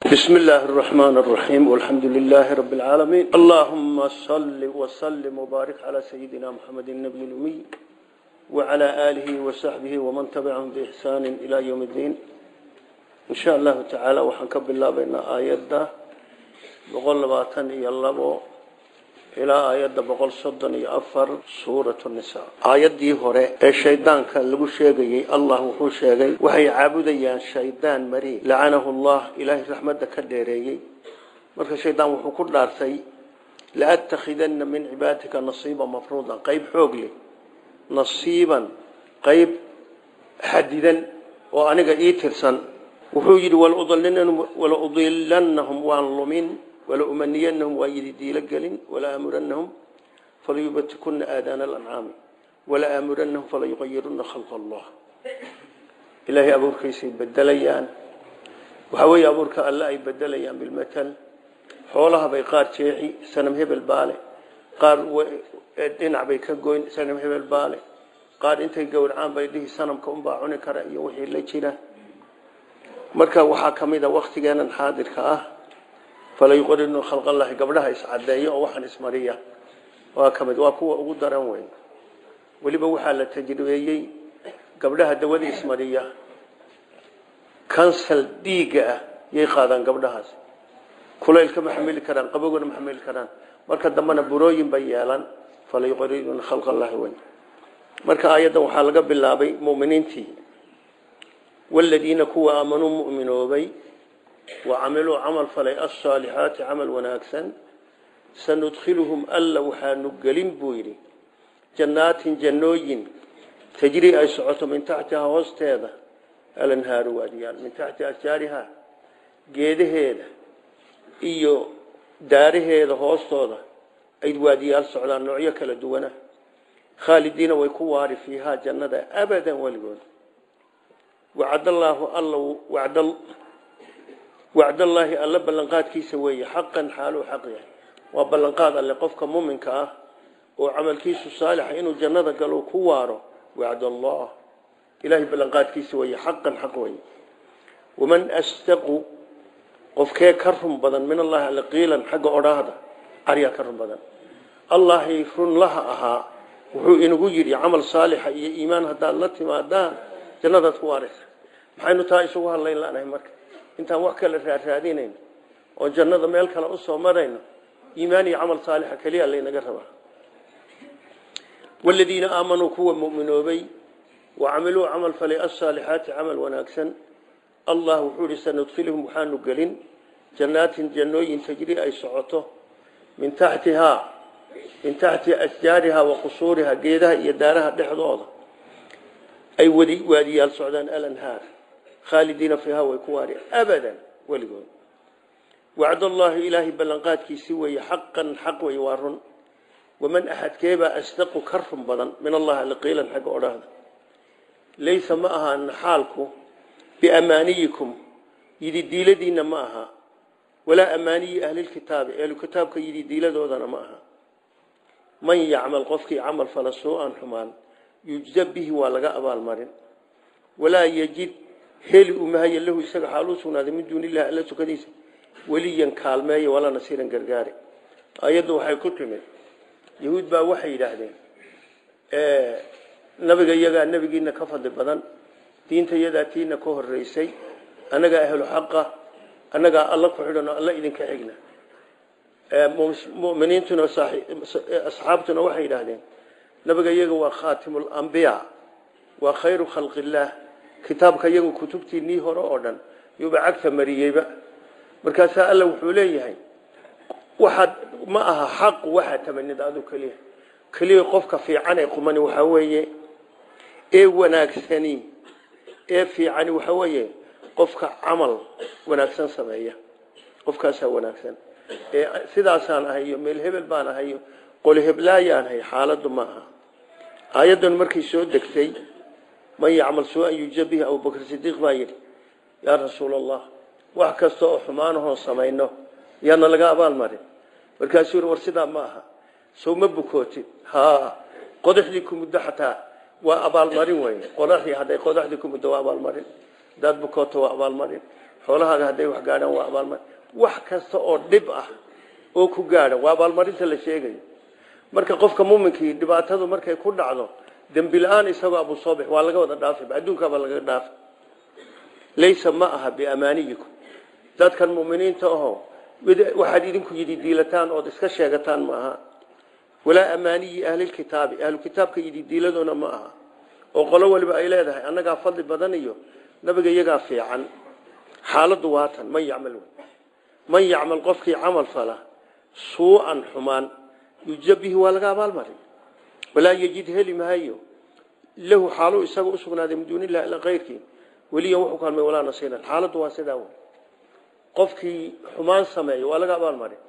بسم الله الرحمن الرحيم والحمد لله رب العالمين اللهم صل وسلم وبارك على سيدنا محمد النبي الأمي وعلى آله وصحبه ومن تبعهم بإحسان إلى يوم الدين إن شاء الله تعالى وحنكب الله بين آيات بقول لباتن يلبو إلى آيات بقول صدن يأفر سورة النساء آيات دي هوري الشيطان كان لغو شيغي الله وحو شيغي وحي عابديان شيطان مري لعنه الله إلهي رحمة كديريي marka shaydaan wuxuu ku dhaartay la attakhidanna min cibaadika nasiiban mafruudan qayb xoog leh nasiiban qayb xadidan oo aniga ii tirsan wuxuu yidhi wala udilannahum waan lumin wala umaniyannahum waa yidi diilo gelin wala aamurannahum falayubatikunna aadaana alancaami wala aamurannahum falayuqayirunna khalqa allah ilaahay abuurkiisay bedelayaan waxaa weeye abuurka alle ay bedelayaan bilmatal xoolaha bay qaar jeexi sanam hebel baale qaar dhinac bay ka goyn sanam hebel baale qaar intay gowracaan bay dhihi sanamka unbaa cuni kara iyo wixii la jira marka waxaa ka mid a waktigeenan xaadirka ah fala yuqarinu khalqallahi gabdhaha iscadeeyo oo waxaan ismariya waa ka mid waa kuwa ugu daran weyn weliba waxaa la tajribeeyey gabdhaha dawada ismariya kansal dhiigga ah yay qaadaan gabdhahaas kulaylka ma xamili karaan qabowgana ma xamili karaan marka dambena burooyin bay yeelan fala yuqarinuna khalqa allahi weyn marka aayaddan waxaa laga bilaabay mu'miniintii waladiina kuwa aamanuu mu'minoobay wa camiluu camal falay alsaalixaati camal wanaagsan sanudkhiluhum alla waxaanu gelin buu yidhi jannaatin jannooyin tajrii ay socoto min taxtihaa hoosteeda alanhaaru waadiyaal min taxti ashjaariha geedaheeda iyo daaraheeda hoostooda ay waadiyaal socdaan noocyo kala duwana khaalidiina way ku waari fiihaa jannada abadan weligood wacdallaahu alla wacdallaahi alla ballanqaadkiisa weeye xaqan xaaluu xaq yahay waa ballanqaad alle qofka muminka ah oo camalkiisu saalixa inuu jannada galo ku waaro wacdallah ilahay ballanqaadkiisa weeye xaqan xaq weeye waman astaqu qofkee ka run badan min allahi alle qiilan xagga odhaahda aryaa ka run badan allahi runlaha ahaa wuxuu inagu yidhi camal saalixa iyo iimaan haddaad la timaadaan jannadaad ku waaraysa maxaynu taa isugu hadlayn lanahay marka intaan wax kale raaraadinayno oo jannada meel kale usoo marayno iimaan iyo camal saalixa keliya laynaga rabaa waladiina aamanuu kuwa mu'minoobay wacamiluu camal falay alsaalixaati camal wanaagsan allah wuxuu ihi sanudkhilhum waxaanu gelin jannaatin jannooyin tajri ay socoto min taxtihaa min taxti ashjaarihaa wa qusuurihaa geedaha iyo daaraha dhexdooda ay waadiyaal socdaan alanhaar khaalidiina fiihaa way ku waari abadan weligood wacdallaahi ilaahay ballanqaadkiisii weeye xaqan xaq wey waa run waman axadkeebaa asdaqu ka run badan min allahi alqiilan xagga odhaahda laysa ma ahaana xaalku biamaaniyikum yidi diiladiinna ma aha walaa amaaniyi ahlilkitaabi ehlukitaabka yidi diiladoodana ma aha man yacmal qofkii camal fala suu-an xumaan yujza bihi waa laga abaalmarin walaa yajid heli umahaye lahu isaga xaaluu sugnaaday min duuni illahi alla sukadiisa weliyan kaalmeeya walaa nasiiran gargaari ayaddu waxay ku timid yahuud baa waxay yidhaahdeen nabiga iyagaa nebigiina ka fadli badan diinta iyadaa tiina ka horeysay annagaa ahlu xaqa annagaa alla ku xidhanoo alla idinka xigna muminiintuna asxaabtuna waxay yidhaahdeen nabiga iyaga waa khaatimlambiyaa waa khayru khalqillaah kitaabka iyagu kutubtiinii hore oo dhan yuuba cagta mariyeyba markaasaa alla wuxuu leeyahay waxaad ma aha xaqu waxaad tamanida adu keliya keliya qofka fiican ee qumani waxaa weeye ee wanaagsani ee fiicani waxaa weeye qofka camal wanaagsan sameeya qofkaasaa wanaagsan ee sidaasaan ahay iyo meel hebel baan ahay iyo qoli heblaayaan ahay xaaladdu ma aha aayaddan markay soo degtay man yacmal suu-an yuja bihi abubakr sidiiq baa yidhi yaa rasuul allah wax kasta oo xumaanahoon samayno yaana laga abaalmarin markaasuu yidhi war sidaa ma aha sow ma bukootid ha qodaxdii ku muddo xataa waa abaalmarin wey qodaxdii hadday qodaxdii ku muddo waa abaalmarin hadaad bukooto waa abaalmarin xoolahaaga hadday wax gaadhaan waa abaalmarin wax kasta oo dhib ah oo ku gaadha waa abaalmarinta la sheegayo marka qofka muminkii dhibaatadu markay ku dhacdo dembi la-aan isagoo abu soobix waa laga wada dhaafi adduunkaabaa laga dhaafi laysa ma aha biamaaniyikum dadkan muminiinta aho waxaad idinku yidhi diilataan ood iska sheegataan ma aha walaa amaaniyi ahlilkitaabi ahlukitaabka yidhi diiladoona ma aha oo qolo waliba ay leedahay annagaa fadli badan iyo nabiga iyagaa fiican xaaladdu waatan man yacmal man yacmal qofkii camal fala suu-an xumaan yuja bihi waa laga abaalmarin walaa yejid heli maayo lahu xaaluu isaga usugnaaday min duuni illahi ila kayrkii weliyan wuxuu kaalmay walaa nasiiran xaaladdu waa sidaa wey qofkii xumaan sameeya waa laga abaalmarin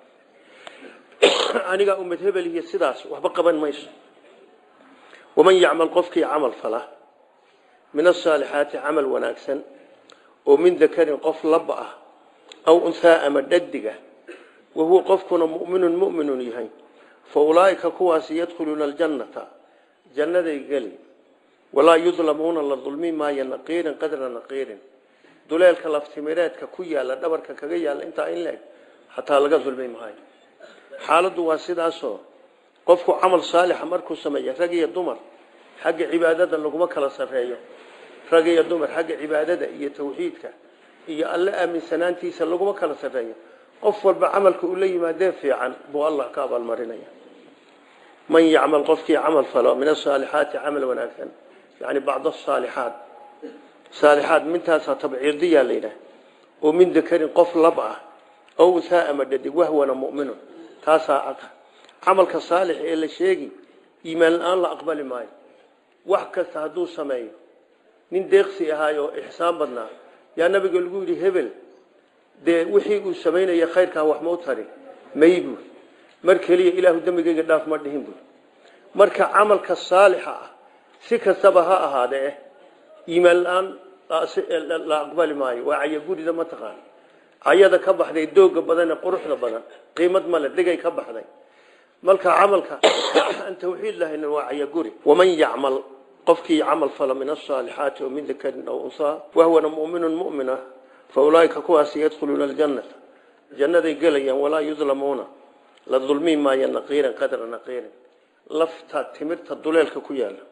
anigaa ummad hebel iyo sidaas waxba qaban mayso waman yacmal qofkii camal fala min asaalixaati camal wanaagsan oo min dakarin qof laba ah aw unhaa ama dhadiga wahuwa qofkuna muminun muminun yahay fa ulaaika kuwaasi yadkhuluuna aljannata jannaday geli walaa yudlamuuna la dulmi maayo naqiirin qadra naqiirin duleelka laftimireedka ku yaala dhabarka kaga yaala intaa in leeg xataa laga dulmi maayo xaaladdu waa sidaasoo qofku camal saalixa markuu sameeya rag iyo dumar xagga cibaadada laguma kala sarreeyo rag iyo dumar xagga cibaadada iyo tawxiidka iyo alle aaminsanaantiisa laguma kala sarreeyo qof walba camalka uu la yimaadee fiican buu allah ka abaalmarinaya man yacmal qofkii camal falo min asaalixaati camal wanaagsan yani bacd asaalixaat saalixaad mintaasaa tabciirdiyaa la yidhaah oo min dakarin qof lab ah ow unhaa ama dhadig wahwana muminun taasaa cad camalka saalix ee la sheegi iimaan la-aan la aqbali maayo wax kasta hadduu sameeyo nin deeqsi ahaayo ixsaan badnaa yaa nabiga lagu yidhi hebel dee wixii uu samaynaya khayrkaa wax mau tari may buur mar keliya ilaahu dembigeyga dhaaf ma dhihin buur marka camalka saalixa ah si kastaba ha ahaadee eh iimaan la-aan la aqbali maayo waa cayagurida mataqaan cayada ka baxday dooga badan ee quruxda badan qiimad male dhigay ka baxday marka camalka aan tawxiid lahayn waa cayaguri waman yacmal qofkii camal fala min asaalixaati oo min dakarin aw unsaa wahwana muminun mumina fa ulaaika kuwaasi yadkhuluuna aljannata jannaday gelayaan walaa yudlamuuna la dulmi maayo naqiiran qadra naqiirin lafta timirta duleelka ku yaala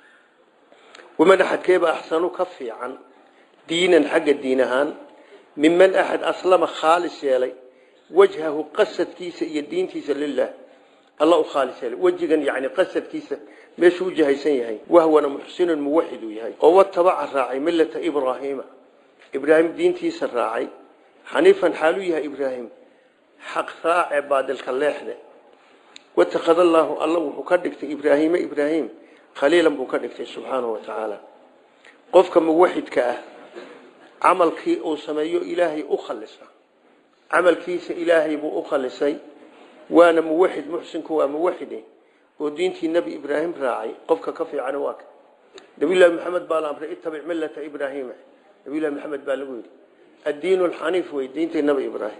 waman axadkeeba axsanu ka fiican diinan xagga diin ahaan miman axad aslama khaalis yeelay wajhahu qasadkiisa iyo diintiisa lilah alla u khaalis yeelay wejigan yani qasadkiisa meeshuu u jahaysan yahay wahwana muxsinun muwaxid uu yahay oo watabaca raacay millata ibraahiima ibraahim diintiisa raacay xaniifan xaaluu yahay ibraahim xaq raace baadilka leexde watakhada allaahu alla wuxuu ka dhigtay ibraahiima ibraahim khaliilan buu ka dhigtay subxaanahu wa tacaala qofka muwaxidka ah camalkii uu sameeyo ilaahay u khalisa camalkiisa ilaahay buu u khalisay waana muwaxid muxsinku waa muwaxide oo diintii nebi ibraahim raacay qofka ka fiican waa ka nabiyullaahi maxamed baa la amray ittabic millata ibraahiima nabiyullahi maxamed baa lagu yidhi addiinu alxaniif wey diintii nebi ibraahim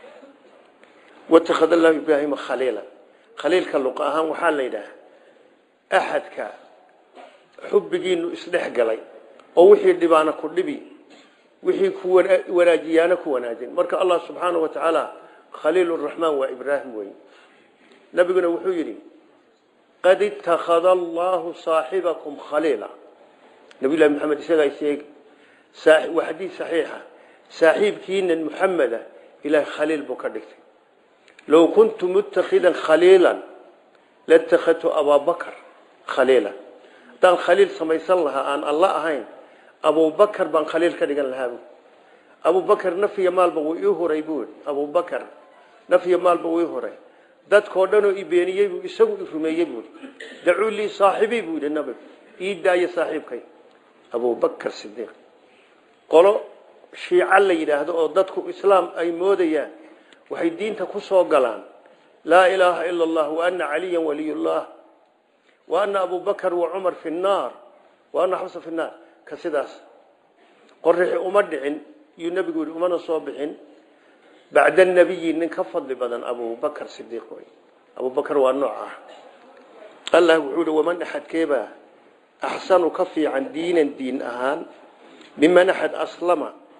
watakhada allahu ibraahima khaliila khaliilka luqa ahaan waxaa la yidhaah axadka xubbigiinu isdhex galay oo wixii dhibaana ku dhibi wixii ku wanaajiyaana ku wanaajin marka allah subxaanahu wa tacaala khaliil raxmaan waa ibraahim wey nabiguna wuxuu yidhi qad ittakhada allahu saaxibakum khaliila nabiyullahi maxamed isagaa sheegi waa xadiid saxiixa saaxiibkiinan muxameda ilahay khaliil buu ka dhigtay low kuntu mutakhidan khaliilan latakhadtu abaabakar khaliila haddaan khaliil samaysan lahaa aan alla ahayn abubakar baan khaliil ka dhigan lahaa bu abubakar nafya maalba wuu ii huray buu abubakar nafya maalba wuu ii huray dadkoo dhanoo i beeniyey buu isagu i rumeeyey buu dacuu lii saaxibii buu yidhi nabigu ii daayo saaxiibkay abubakar sidiiq qolo shiica la yidhaahdo oo dadku islaam ay moodayaan waxay diinta ku soo galaan laa ilaaha ila allah wa ana caliya waliyullah wa ana abubakar wa cumar fi nnaar wa ana xabsa fi nnaar ka sidaas qorixi uma dhicin yuu nebigu yihi umana soo bixin bacda nabiyi nin ka fadli badan abubakar sidiiq wey abubakar waa nooc ah allah wuxuu yihi waman axadkeebaa axsanu ka fiican diinan diin ahaan miman axad aslama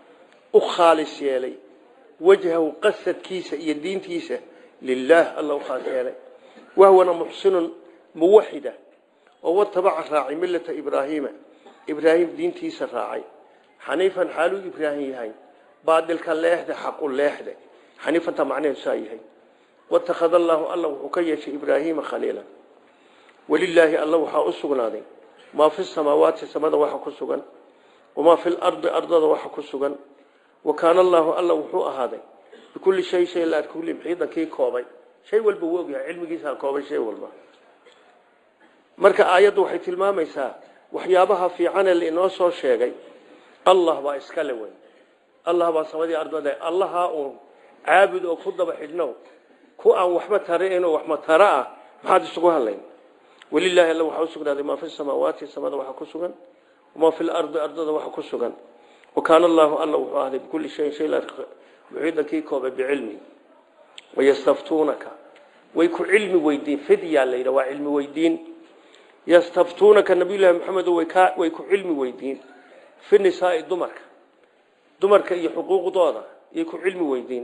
u khaalis yeelay wajhahu qasadkiisa iyo diintiisa lilaah alla u khaas yeelay wahwana muxsinun muwaxida oo watabaca raacay millata ibraahiima ibraahim diintiisa raacay xaniifan xaaluu ibraahim yahay baadilka leexde xaqu leexde xaniifanta macnaheedu saa yahay watakhada allaahu alla wuxuu ka yeeshay ibraahiima khaliila walilaahi alla waxaa u sugnaaday maa fi samaawaati samada waxa ku sugan wamaa fi lardi ardada waxa ku sugan wa kaana allaahu alla wuxuu ahaaday bikulli shay shay la kulli muxiidan kii koobay shay walba wuu ogyahay cilmigiisaa koobay shay walba marka aayaddu waxay tilmaamaysaa waxyaabaha fiicanee lainoo soo sheegay allah baa iskale wey allah baa samadii ardada allahaa uun caabud oo ku daba xidhnow ku aan waxba tarainoo waxma tara ah maxaad isugu hadlayn walilaahi alla waxaa u sugnaaday maa fi samaawaati samada waxa ku sugan wamaa fi lardi ardada waxa ku sugan wa kaana allaahu alla wuxuu ahday bikulli shayin shay muxiidan kii koobay bicilmi wayastaftuunaka way ku cilmi weydiin fidyaa la yidha waa cilmi weydiin yastaftuunaka nabiyullaahi maxamedo way ku cilmi weydiin fi nisaai dumarka dumarka iyo xuquuqdooda yay ku cilmi weydiin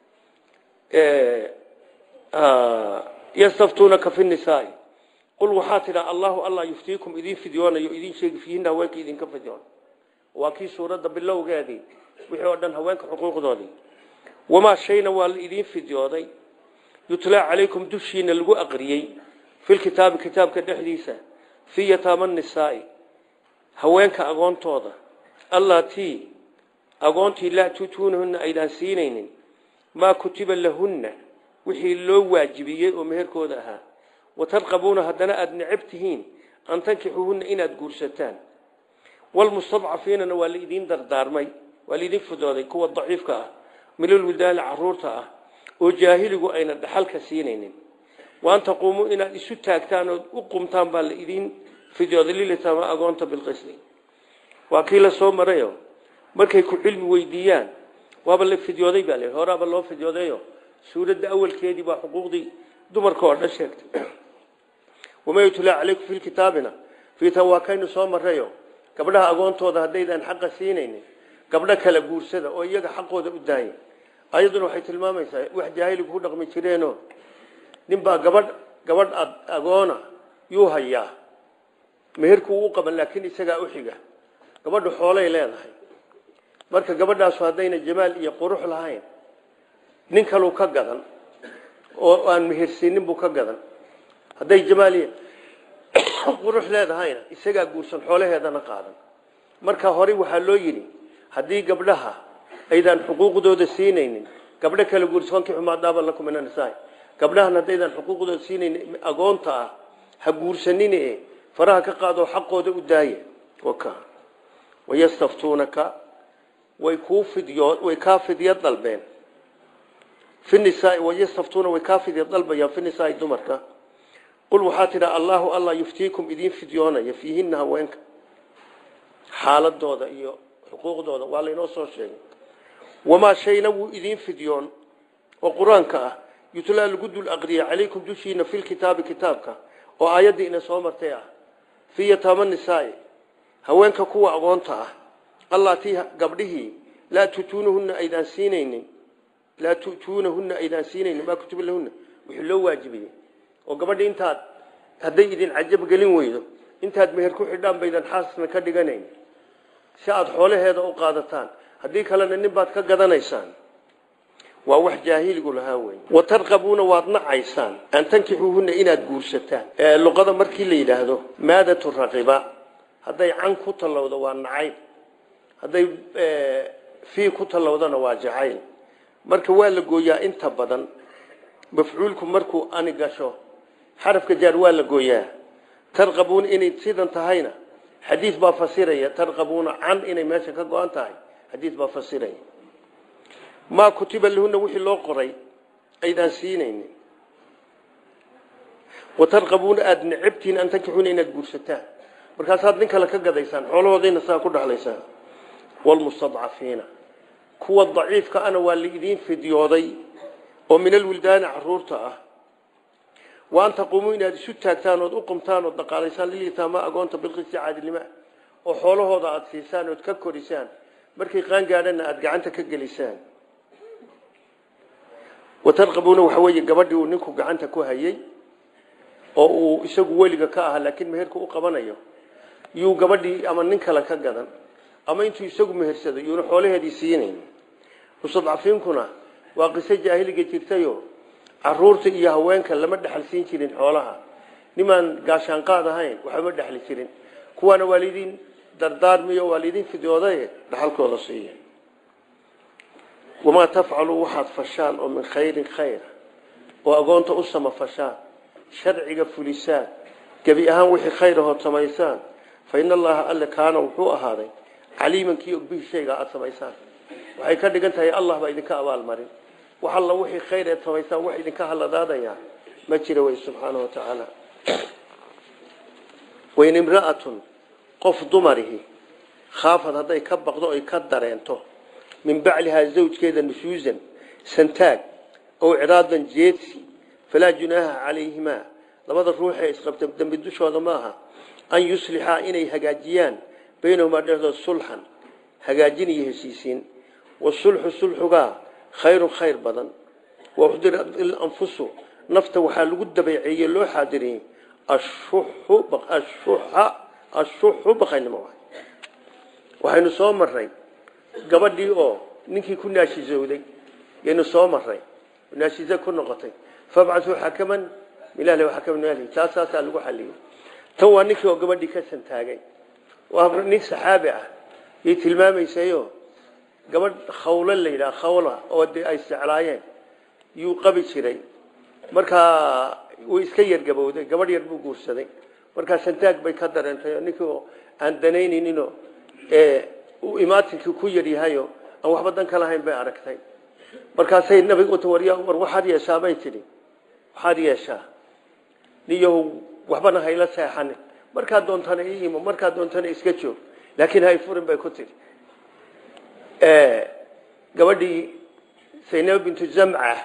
yastaftuunaka fi nisaai qul waxaa tidhaa allahu allah yuftiikum idiin fidyoonayo idiin sheegi fiihinna haweenka idinka fidyoon waa kii suuradda bilowgeedii wixii oo dhan haweenka xuquuqdoodii wamaa shayna waa la idiin fidyooday yutlaa calaykum dushiina lagu aqriyey filkitaabi kitaabka dhexdiisa fii yataama nisaai haweenka agoontooda allatii agoontii laa tutuunahunna aydaan siinaynin maa kutiba lahunna wixii loo waajibiyey oo meherkooda ahaa watarqabuuna haddana aada necab tihiin an tankixuuhunna inaad guursataan walmustadcafiinana waa laidiin dardaarmay waa laidiin fidooday kuwa daciifka ah milolwidaali caruurta ah oo jaahiligu ayna dhaxalka siinaynin waan taquumuu inaad isu taagtaan ood u qumtaan baa la idiin fidyooday lilitama agoonta bilqisdi waa kii la soo marayo markay ku cilmi weydiiyaan waaba la fidyooday baa la horaaba loo fidyoodayo suuradda awalkeedii baa xuquuqdii dumarka oo dhan sheegtay wamaa yutlaa calaykum fi kitaabina fiitan waa kaynu soo marayo gabdhaha agoontooda haddaydaan xaqa siinaynin gabdho kala guursada oo iyaga xaqooda u daaya ayadduna waxay tilmaamaysaa wax jaahiligu ku dhaqmi jireeno ninbaa gabadh gabadh agoona yuu hayaa meherkuu u qaban laakiin isagaa u xiga gabadhu xoolay leedahay marka gabadhaasu haddayna jamaal iyo qurux lahayn nin kaluu ka gadan oo aan mehersiinin buu ka gadan hadday jamaal iyo qurux leedahayna isagaa guursan xoolaheedana qaadan marka hore waxaa loo yidhi haddii gabdhaha aydaan xuquuqdooda siinaynin gabdho kala guursankii xumaadaaba lakum min anisaa gabdhahan haddaydaan xuquuqdooda siinaynin agoonta ah ha guursanine faraha ka qaadoo xaqooda u daaya waka wayastaftuunaka way kuu fidyo way kaa fidyo dalbeen fi nisaa wayastaftuuna way kaa fidyo dalbayaan fi nisaai dumarka qul waxaa tidhaa allaahu allah yuftiikum idiin fidyoonaya fiihinna haweenka xaaladooda iyo xuquuqdooda waa laynoo soo sheegay wamaa shayna wuu idiin fidyoon oo qur-aanka ah yutlaa lagu dul aqriya calaykum dushiina filkitaabi kitaabka oo aayaddii ina soo martay ah fii yataama nisaai haweenka kuwa agoonta ah allatii gabdhihii laa tutuunahunna aydaan siinaynin laa tu'tuunahunna aydaan siinaynin maa kutuba lahunna wixii loo waajibiyey oo gabadhi intaad hadday idin cajab gelin weydo intaad meher ku xidhaan baydan xaasna ka dhiganayn si aada xoolaheeda u qaadataan haddii kalena nin baad ka gadanaysaan waa wax jaahiligu lahaa wey watarqabuuna waad nacaysaan an tankixuuhunna inaad guursataan luqada markii la yidhaahdo maadatu raqiba hadday can ku tallowdo waa nacayb hadday fii ku tallowdana waa jacayl marka waa la gooyaa inta badan mafcuulku markuu ani gasho xarafka jaar waa la gooyaa tarqabuuna inay sidan tahayna xadiis baa fasiraya tarqabuuna can inay meesha ka go-an tahay xadiis baa fasiraya maa kutiba lahunna wixii loo qoray aydaan siinaynin watarqabuuna aada necabtihiin an tankixuuna inaad guursataan markaasaad nin kale ka gadaysaan xoolahoodayna saa ku dhexlaysaan wlmustadcafiina kuwa daciifka ana waa laidiin fidyooday oo min alwildaani caruurta ah wa an taquumuu inaad isu taagtaan ood u qumtaan ood dhaqaalaysaan lilyataama agoonta bilqisti caadilnima oo xoolahooda aada siisaan ood ka korisaan markay qaan gaadhana aada gacanta ka gelisaan watarqabuuna waxa weeye gabadhii uu ninku gacanta ku hayay oo uu isagu weliga ka ahaa laakiin meherka u qabanayo yuu gabadhii ama nin kale ka gadan ama intuu isagu mehersado yuuna xoolaheedii siinayn mustadcafiinkuna waa qiso jaahiliga jirtayo caruurta iyo haweenka lama dhexal siin jirin xoolaha nimaan gaashaanqaad ahayn waxbama dhexli jirin kuwaana waa laydin dardaarmiyo waa laydin fidoodaye dhaxalkooda siiya wamaa tafcalu waxaad fashaan oo min khayrin khayr oo agoonta u samafashaan sharciga fulisaan gebi ahaan wixii khayr ahoo samaysaan fa ina allaha alle kaana wuxuu ahaaday caliiman kii og bihi shayga aada samaysaan waxay ka dhigan tahay allah baa idinka abaalmarin wax alla wixii khayr eed samaysaan wax idinka haladaadaya ma jira wey subxaana wa tacaala wain imra'atun qof dumarihi khaafad hadday ka baqdo oy ka dareento min baclihaa zawjkeeda nusuusan santaag ow ciraadan jeedsi falaa junaaha calayhimaa labada ruuxee isqabta dembi dushooda maaha an yuslixaa inay hagaajiyaan baynahumaa dhexdood sulxan hagaajin iyo heshiisiin wasulxu sulxugaa khayrun khayr badan wauxdirat ilanfusu nafta waxaa lagu dabeeceeye loo xaadiriyey ashuxu baqaynimo waxaynu soo maray gabadhii oo ninkii ku naashizowday yaynu soo maray naashize ku noqotay fabcasuu xakaman milahi xakaman milahi taasaasaa lagu xaliyey tan waa ninkii oo gabadhii ka santaagay waa nin saxaabi ah yay tilmaamaysayo gabadh khawlo la yidhaha khawla oo dee ay isjeclaayeen yuu qabi jiray markaa way iska yargabowday gabadh yar buu guursaday markaa santaag bay ka dareentay ninkii oo aan danaynayninoo uu imaatinkii ku yaryahayo aan waxba dan ka lahayn bay aragtay markaasay nabiga uta war war waxaad yeeshaa bay tidhi waxaad yeeshaa niyahow waxbana hayla seexanin markaad doontana ii imo markaad doontana iska joog laakiin hay furin bay ku tidhi gabadhii saynab bintu zamca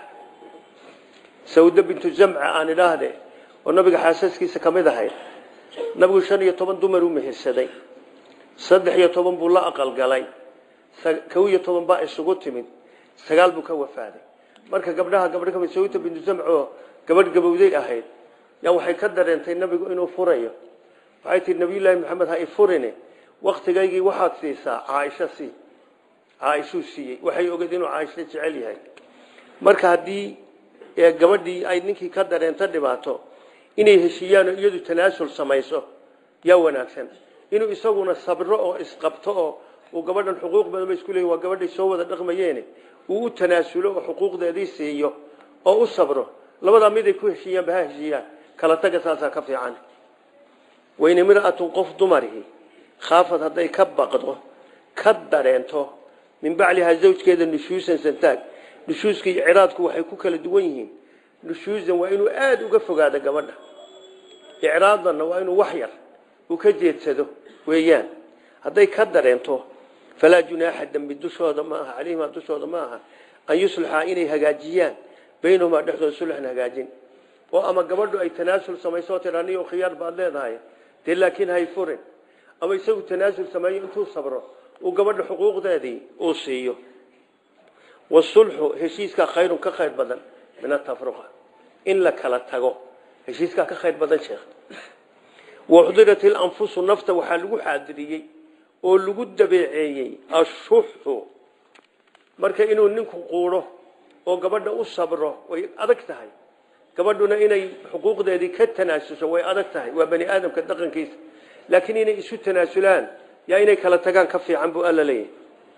sawda bintu zamca aan idhaahde oo nabiga xaasaskiisa ka mid ahayd nabigu shan iyo toban dumar u mehersaday saddex iyo toban buu la aqalgalay kow iyo toban baa isugu timid sagaal buu ka wafaaday marka gabdhaha gabdho kamid sawda bintu zamca oo gabadh gabowday ahayd yaa waxay ka dareentay nabigu inuu furayo waxay tihi nabiyullaahi maxamed ha i furine waktigaygii waxaad siisaa caaisho sii caaishuu siiyey waxay ogeed inuu caaisho jecel yahay marka haddii gabadhii ay ninkii ka dareento dhibaato inay heshiiyaanoo iyadu tanaasul samayso yaa wanaagsan inuu isaguna sabro oo isqabto oo uu gabadhan xuquuq badan ba isku leeyihin waa gabadhay soo wada dhaqmayeene uu u tanaasulo oo xuquuqdeedii siiyo oo u sabro labadaa miday ku heshiiyaanba ha heshiiyaan kala taga saasaa ka fiican wayn imra'atun qof dumarihi khaafad hadday ka baqdo ka dareento min baclihaa zawjkeeda nushuusan santaag nushuuska iyo ciraadku waxay ku kala duwan yihiin nushuusan waa inuu aada uga fogaado gabadha icraadanna waa inuu wax yar uu ka jeedsado weeyaan hadday ka dareento falaa junaaxa dembi dushooda ma aha calayhimaa dushooda ma aha an yuslixa inay hagaajiyaan baynahumaa dhexdooda sulxan hagaajin oo ama gabadhu ay tanaasul samayso tiraa niyo khiyaar baad leedahay dee laakiin hay furin ama isagu tanaasul sameeyo intuu sabro uu gabadha xuquuqdeedii uu siiyo wasulxu heshiiskaa khayrun ka khayr badan min atafruqa in la kala tago heshiiskaa ka khayr badan sheekh waxdirat ilanfusu nafta waxaa lagu xaadiriyey oo lagu dabeeceeyey ashuxu marka inuu ninku quudho oo gabadha u sabro way adag tahay gabadhuna inay xuquuqdeedii ka tanaasusho way adag tahay waa bani aadamka dhaqankiisa laakiin inay isu tanaasulaan yaa inay kala tagaan ka fiican buu alla leeyahay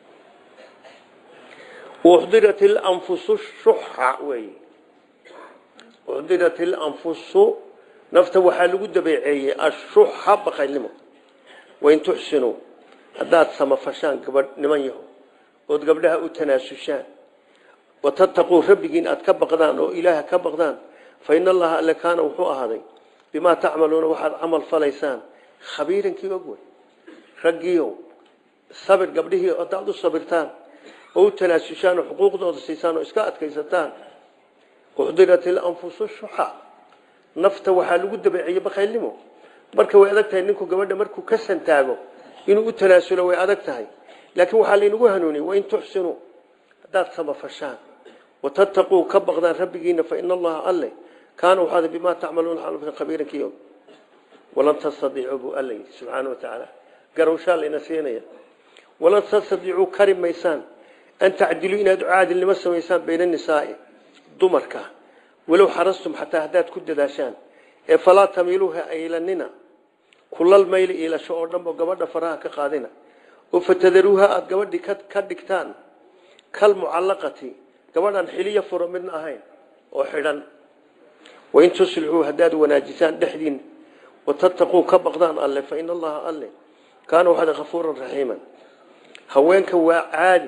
uxdirat ilanfusu shuxa wey uxdirat ilanfusu nafta waxaa lagu dabeeceeyey ashuxa baqaynimo wain tuxsinuu haddaad samafashaan gabadh niman yaho ood gabdhaha u tanaasushaan watattaquu rabbigiin aad ka baqdaan oo ilaaha ka baqdaan fa ina allaha alle kaana wuxuu ahaaday bimaa tacmaluuna waxaad camal falaysaan khabiirankii og wey raggiio sabir gabdhihii haddaad u sabirtaan oo u tanaasushaan oo xuquuqdooda siisaan oo iska adkaysataan uxdirat ilanfusu shuxa nafta waxaa lagu dabeeciyey bakaylnimo marka way adag tahay ninku gabadha markuu ka santaago inuu u tanaasulo way adag tahay laakiin waxaa laynagu hanuuniyey wain tuxsinuu haddaad samafashaan watattaquu ka baqdaan rabbigiina fa ina allaha alle kaana waxaad bimaa tacmaluuna xalfka khabiiran kiyo walan tastadiicuu buu alla yidhi subxaana wa tacaala garowshaa layna siinaya walan tastadiicuu kari maysaan an tacdiluu inaad caadilnimo samaysaan bayna nisaa'i dumarka walow xarastum xataa haddaad ku dadaashaan ee falaa tamiiluuha aylanina kulal mayli iilasho oo dhan oo gabadha faraha ka qaadina oo fatadaruuha aada gabadhi ka dhigtaan kal mucallaqati gabadhan xiliya furo midna ahayn oo xidhan wain tuslixuu haddaad wanaajisaan dhexdiin watattaquu ka baqdaan alle fa ina allaha alle kaana waxaad kafuuran raxiiman haweenka waa caadi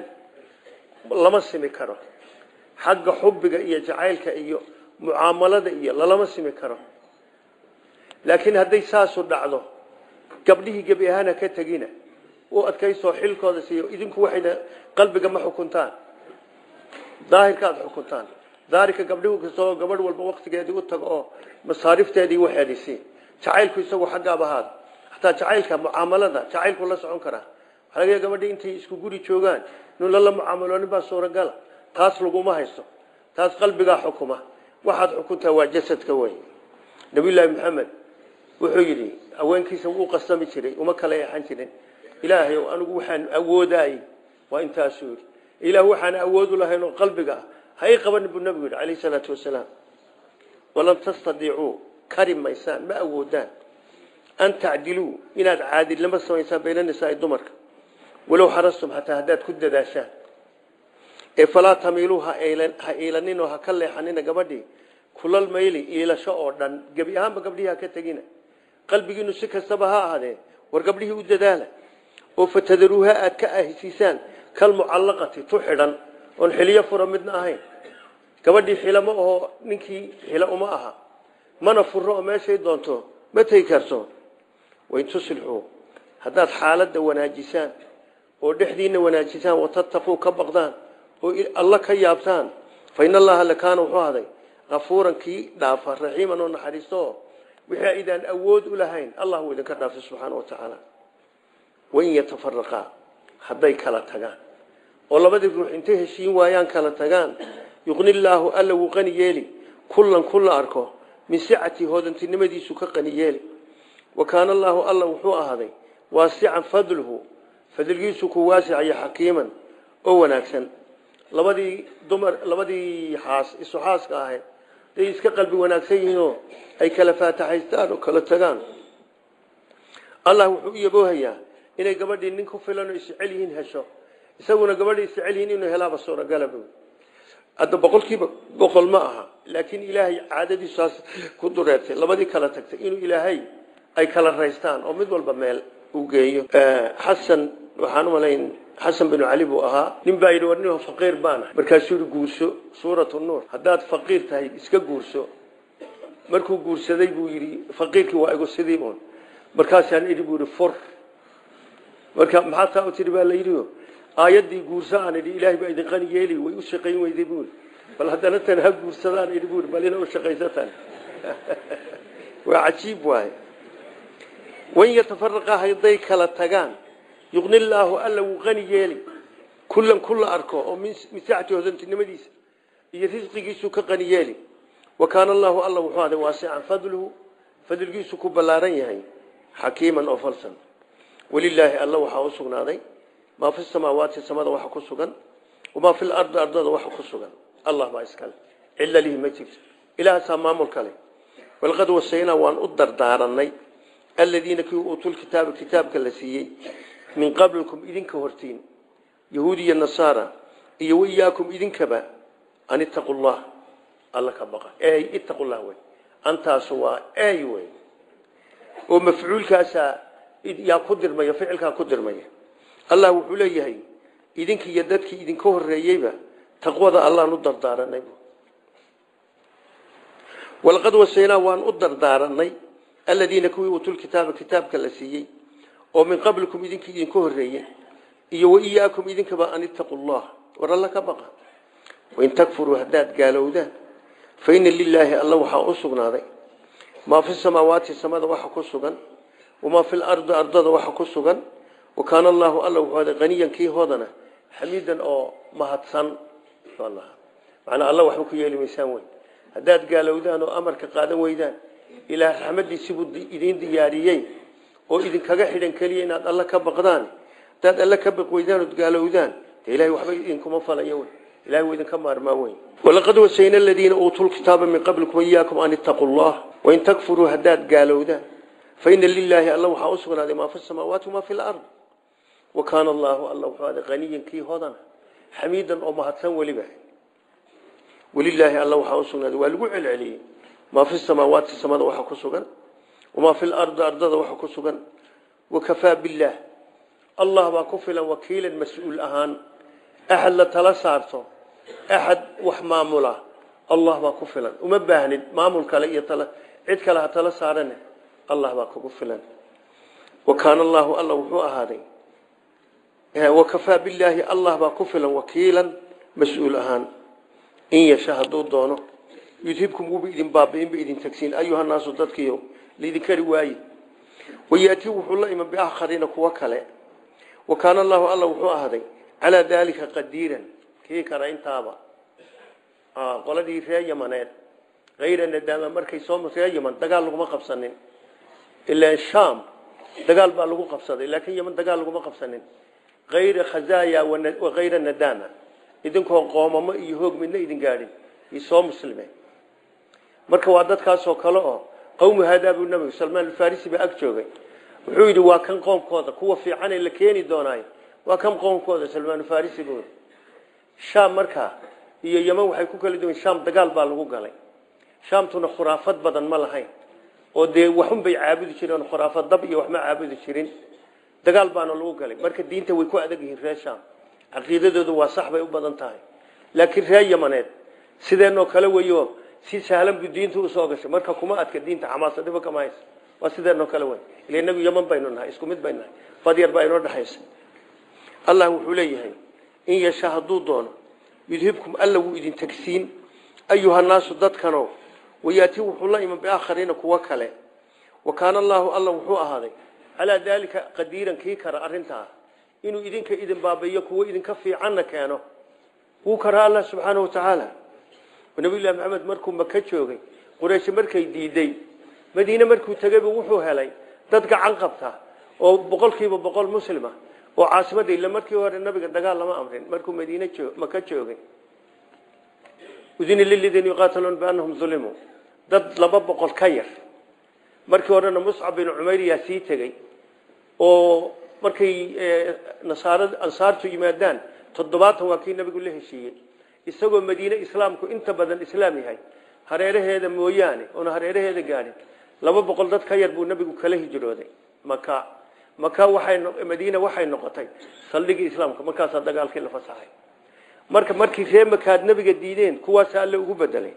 lama simi karo xagga xubbiga iyo jacaylka iyo mucaamalada iyo lalama simi karo laakiin hadday saasu dhacdo gabdhihii gebi ahaana ka tegina u adkaysoo xilkooda siiyo idinku waxayna qalbiga ma xukuntaan daahirka aada xukuntaan daarika gabdhihu kastoo gabadh walba waktigeedii u tago oo masaarifteedii waxeedii sii jacaylku isagu xaggaaba ahaada hataa jacaylka mucaamalada jacaylku la socon karaa waxaa laga gabadhii intay isku guri joogaan inuu lala mucaamaloonin baa suuragala taas laguma haysto taas qalbigaa xukuma waxaad xukuntaa waa jasadka wey nabiyullaahi maxamed wuxuu yidhi haweenkiisa wuu qasami jiray uma kala eexan jirin ilaahay anigu waxaan awoodaayey waa intaasuu yidhi ilaah waxaan awoodu lahayn oo qalbiga ah ha ii qabanin buu nabigu yidhi calayhi salaatu wasalaam walan tastadiicuu kari maysaan ma awoodaan an tacdiluu inaad caadilnimo samaysaan bayna nisaa'i dumarka walow xarastum xataa haddaad ku dadaashaan ee falaa tamiiluu ha iilanin oo ha ka leexanina gabadhii kulal mayli iilasho oo dhan gebi ahaanba gabdhihii ha ka tegina qalbigiinu si kastaba ha ahaadee war gabdhihii u dadaala oo fatadaruuha aad ka ahisiisaan kalmucallaqati tu xidhan oon xiliyo fura midna ahayn gabadhii xila ma aho ninkii xila uma aha mana furo oo meeshay doonto ma tegi karto wain tuslixuu haddaad xaaladda wanaajisaan oo dhexdiina wanaajisaan watattaquu ka baqdaan oo alla ka yaabtaan fa in allaha lakaana wuxuu ahaday kafuuran kii dhaafa raxiiman oo naxariisto wixii aydaan awood u lahayn allah wuu idinka dhaafay subxaana wa tacaala wain yatafaraqaa hadday kala tagaan oo labadii ruux intay heshiin waayaan kala tagaan yuqni illaahu alla wuu qani yeeli kullan kulla arko min sicati hoodantinimadiisu ka qani yeeli wa kaana allaahu alla wuxuu ahaaday waasican fadluhu fadligiisu ku waasicayo xakiiman oo wanaagsan labadii dumar labadii xaas isu xaaska ahayd day iska qalbi wanaagsan yihiinoo ay kala faataxaystaan oo kala tagaan allah wuxuu u yaboohayaa inay gabadhii nin ku filan oo isjecel yihiin hesho isaguna gabadhii isjecel yihiin inuu helaaba suuragala bu hadda boqolkiiba boqol ma aha laakiin ilaahay caadadiisaas ku dureertay labadii kala tagtay inuu ilaahay ay kala raystaan oo mid walba meel u geeyo xasan waxaan umalayn xasan binu cali buu ahaa nin baa yidhi war nin faqiir baana markaasuu yihi guurso suuratu nuur haddaad faqiir tahay iska guurso markuu guursaday buu yidhi faqiirkii waa igu sidii un markaasaan idhi buu yidhi fur marka maxaa taa u tidhi baa la yidhi aayaddii guurso aan idhi ilaahay baa idin qani yeeli way u shaqayn weyday buu yidhi bal haddana tan ha guursadaan idhi buu yidhi bal ina u shaqaysataan waa cajiib waaye wain yatafaraqaa hadday kala tagaan yuqni illaahu alla wuu qani yeeli kullan kulla arko oo min sacati hodantinimadiisa iyo risqigiisu ka qani yeeli wa kaana allaahu alla wuxuu aday waasican fadluhu fadligiisu ku ballaaran yahay xakiiman oo falsan walilaahi alla waxaa u sugnaaday maa fi samaawaati samada waxa ku sugan wamaa fi lardi ardada waxa ku sugan allah baa iskale cilla lihi ma jirto ilaahasaa maamul kale walqad wasaynaa waan u dardaaranay aladiina kii uutul kitaaba kitaabka la siiyey min qablikum idinka hortiin yahuud iyo nasaara iyo waiyaakum idinkaba an ittaqu llah alla ka baqa ey ittaqu llah wey antaasu waa ey wey oo mafcuulkaasaa yaa ku dirmaya ficilkaa ku dirmaya allah wuxuu leeyahay idinkii iyo dadkii idinka horeeyeyba taqwada allaan u dardaaranay walaqad wasaynaa waan u dardaaranay aladiina kuwii uutul kitaaba kitaabka la siiyey oo min qablikum idinkii idinka horeeyey iyo waiyaakum idinkaba an ittaqu llah war alla ka baqa wain takfuruu haddaad gaalowdaan fa ina lilaahi alla waxaa u sugnaaday maa fi samaawaati samada waxa ku sugan wamaa fi lardi ardada waxa ku sugan wakaana allaahu alla wuxuu aday qaniyan kii hoodana xamiidan oo mahadsan macnaa alla waxba ku yeeli maysaan wey haddaad gaalowdaan oo amarka qaadan weydaan ilaah raxmadiisibuu idiin diyaariyey oo idinkaga xidhan keliya inaad alla ka baqdaan haddaad alla ka baq weydaan ood gaalowdaan dee ilahay waxba idinkuma falayo wey ilahay wuu idinka maarmaa wey walaqad wasayna aladiina uutuu lkitaaba min qablikum iyaakum an ittaquu llah wain takfuruu haddaad gaalowdaan faina lilaahi alla waxaa u sugnaaday maa fi samaawaati wamaa fi lard wakaana allaahu alla wuxuu aday qaniyan kii hodana xamiidan oo mahadsan weliba welilaahi alla waxaa u sugnaaday waa lagu celceliyey maa fi samaawaati samada waxa ku sugan wamaa fi lardi ardada waxa ku sugan wakafaa billaah allah baa ku filan wakiilan mas-uul ahaan axad la tala saarto axad wax maamula allah baa ku filan uma baahnid maamul kale iyo tala cid kale ha tala saarane allah baa kugu filan wakaana allaahu alla wuxuu ahaaday wakafaa billaahi allah baa ku filan wakiilan mas-uul ahaan in yasha hadduu doono yudhibkum wuuba idin baabi'inba idin tagsiin ayuhanaasu dadkiiyo laydin kari waaye wayaatii wuxuu la iman biakhariina kuwo kale wakaana allaahu alla wuxuu ahaaday calaa daalika qadiiran kii kara intaaba qoladii ree yamaneed hayra nadaama markay soo ree yaman dagaal laguma qabsanin ilaa shaam dagaal baa lagu qabsaday laakiin yaman dagaal laguma qabsanin hayra khazaaya wahayra nadaama idinkoo qoomamo iyo hoog midna idin gaadhin iyo soo muslime marka waa dadkaasoo kale oo qawmu haadaabu nabigu salmaan alfarisi baa ag joogay wuxuu yidhi waa kan qoomkooda kuwa fiicanee la keeni doonaayo waa kan qoomkooda salmaan farisi buu shaam markaa iyo yaman waxay ku kala duwan shaam dagaal baa lagu galay shaamtuna khuraafad badan ma lahayn oo dee waxun bay caabudi jireen khuraafad dab iyo waxma caabudi jirin dagaal baana lagu galay marka diinta way ku adag yihiin reer shaam caqiidadoodu waa sax bay u badan tahay laakiin reer yamaneed sideenoo kale weyo si sahlan buu diinta usoo gashay marka kuma adka diinta xamaasadiba kama haysa waa sideenoo kale wey ila inagu yaman baynu nahay isku mid baynu nahay badyar baa inoo dhexaysa allah wuxuu leeyahay in yasha hadduu doono yudhibkum alla wuu idin tagsiin ayuhanaasu dadkano wayaatii wuxuu la iman biaakhariina kuwo kale wa kaana allaahu alla wuxuu ahaaday calaa daalika qadiiran kii kara arrintaa inuu idinka idin baabayo kuwo idinka fiicanna keeno wuu karaa allah subxaana wa tacaala nabiyullahi maxamed markuu maka joogay quraysh markay diiday madiine markuu tegayba wuxuu helay dad gacan qabta oo boqolkiiba boqol muslima oo caasimadda ila markii hore nabiga dagaal lama amrin markuu madiine maka joogay udina liladiina yuqaataluuna biannahum ulimuu dad laba boqol ka yar markii horena muscab bin cumayr yaa sii tegey oo markay nasaarad ansaartu yimaadaan toddobaatan waa kii nabigu la heshiiyey isagoo madiine islaamku inta badan islaam yahay hareeraheeda mooyaane oona hareeraheeda gaadhin laba boqol dad ka yar buu nabigu kala hijrooday maka maka waxay madiina waxay noqotay saldhigii islaamka markaasaa dagaalkii la fasaxay marka markii ree makaad nabiga diideen kuwaasa alle ugu bedelay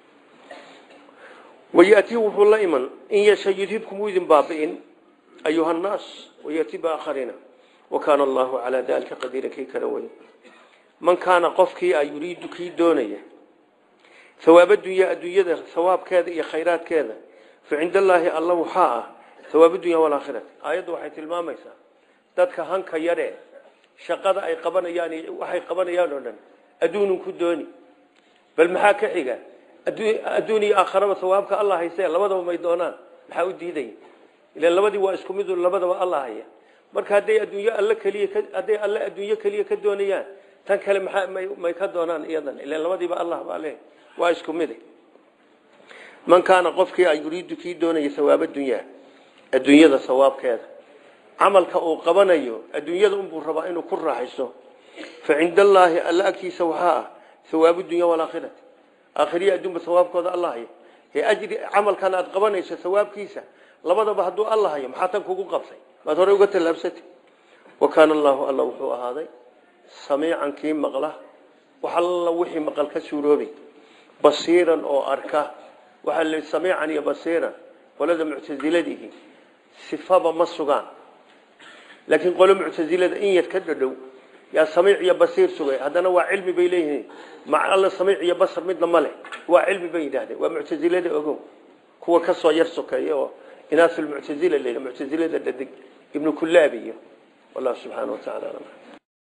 wayatii wuxuu la iman in yasha yudhibkum wuu idin baabi'in ayuha nnaas wayatii baakharina wakaana allahu calaa dalika qadiira kii kala wey man kaana qofkii a yuriidu kii doonaya hawaab addunya adduunyada hawaabkeeda iyo khayraadkeeda fa cinda allaahi alla waxaa ah hawaab dunya walaakhirati aayaddu waxay tilmaamaysaa dadka hanka yaree shaqada ay qabanayaan waxay qabanayaan oo dhan adduunun ku dooni bal maxaa ka xiga adduun iyo aakharaba hawaabka alla haysee labadaba may doonaan maxaa u diidaya ilan labadii waa isku mid labadaba alla haya marka hadday adduunyo alle keliya hadday alle adduunyo keliya ka doonayaan tan kale maxaa may ka doonaan iyadan ilan labadiiba allah baa leh waa isku mid man kaana qofkii a yuriidu kii doonaya hawaab adunyaa adduunyada sawaabkeeda camalka uu qabanayo adduunyada unbuu rabaa inuu ku raaxayso fa cinda allaahi alla agtiisa waxaa ah hawaabu dunya walaakhirati aakhiriya adduunba hawaabkooda alla hayo ee ajri camalkan aad qabanayso hawaabkiisa labadaba hadduu alla hayo maxaa tan kugu qabtay maad horey uga tallaabsatay wa kaana allaahu alla wuxuu ahaaday samiican kii maqla wax alla wixii maqal ka suuroobay basiiran oo arka waxaa la samiican iyo basiiran qolada muctasiladihi sifaba ma sugaan laakiin qolo muctasilada in yar ka dhadhow yaa samiic iyo basiir sugay haddana waa cilmi bay leeyihiin mac alla samiic iyo basar midna ma leh waa cilmi bay yidhaahdeen waa muctasilada ogow kuwa ka soo yar sokeeya oo inaasulmuctasila la muctasilada dhadig ibnu kullaab iyo wallahu subxaana wa tacala alam